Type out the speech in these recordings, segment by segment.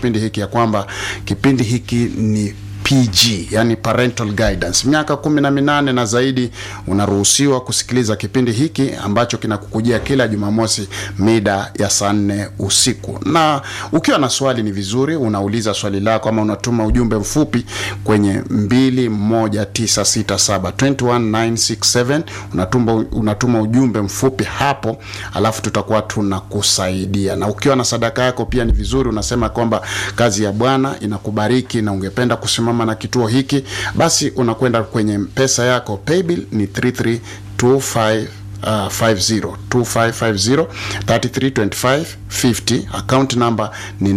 kipindi hiki ya kwamba kipindi hiki ni PG, yani parental guidance. Miaka kumi na minane na zaidi unaruhusiwa kusikiliza kipindi hiki ambacho kinakukujia kila Jumamosi mida ya saa nne usiku. Na ukiwa na swali, ni vizuri unauliza swali lako ama unatuma ujumbe mfupi kwenye 21967 21967 unatuma, unatuma ujumbe mfupi hapo, alafu tutakuwa tunakusaidia. Na ukiwa na sadaka yako pia ni vizuri unasema kwamba kazi ya Bwana inakubariki na ungependa kusimama na kituo hiki, basi unakwenda kwenye pesa yako. Paybill ni 3325 Uh, 50 2550 3325 50 account number ni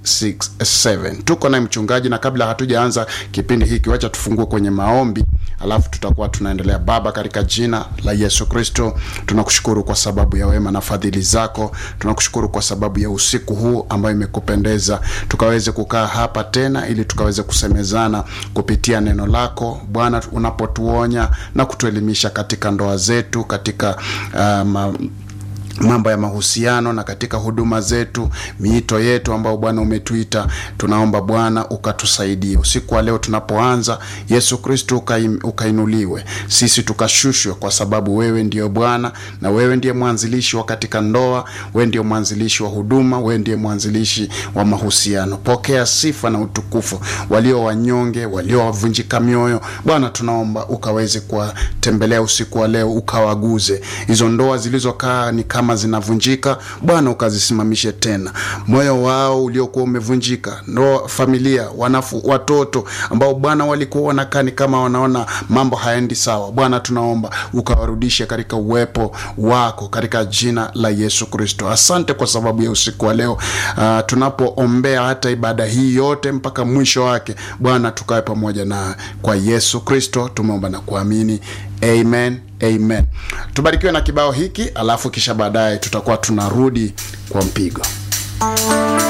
967. Tuko na mchungaji, na kabla hatujaanza kipindi hiki, wacha tufungue kwenye maombi, alafu tutakuwa tunaendelea. Baba, katika jina la Yesu Kristo, tunakushukuru kwa sababu ya wema na fadhili zako. Tunakushukuru kwa sababu ya usiku huu ambayo imekupendeza tukaweze kukaa hapa tena, ili tukaweze kusemezana kupitia neno lako Bwana, unapotuonya na kutuelimisha katika ndoa zetu, katika uh, ma, mambo ya mahusiano na katika huduma zetu, miito yetu ambayo Bwana umetuita. Tunaomba Bwana ukatusaidie usiku wa leo tunapoanza. Yesu Kristo ukaim, ukainuliwe, sisi tukashushwe, kwa sababu wewe ndiyo Bwana na wewe ndiye mwanzilishi wa katika ndoa, wewe ndiye mwanzilishi wa huduma, wewe ndiye mwanzilishi wa mahusiano. Pokea sifa na utukufu. Walio wanyonge, walio wavunjika mioyo, Bwana tunaomba ukaweze kuwatembelea usiku wa leo, ukawaguze hizo ndoa zilizokaa ni kama zinavunjika Bwana, ukazisimamishe tena. Moyo wao uliokuwa umevunjika, ndoa, familia, wanafu, watoto ambao Bwana walikuwa wanakaa ni kama wanaona mambo haendi sawa, Bwana tunaomba ukawarudishe katika uwepo wako katika jina la Yesu Kristo. Asante kwa sababu ya usiku wa leo. Uh, tunapoombea hata ibada hii yote mpaka mwisho wake, Bwana tukawe pamoja na kwa Yesu Kristo tumeomba na kuamini, amen. Amen. Tubarikiwe na kibao hiki alafu kisha baadaye tutakuwa tunarudi kwa mpigo.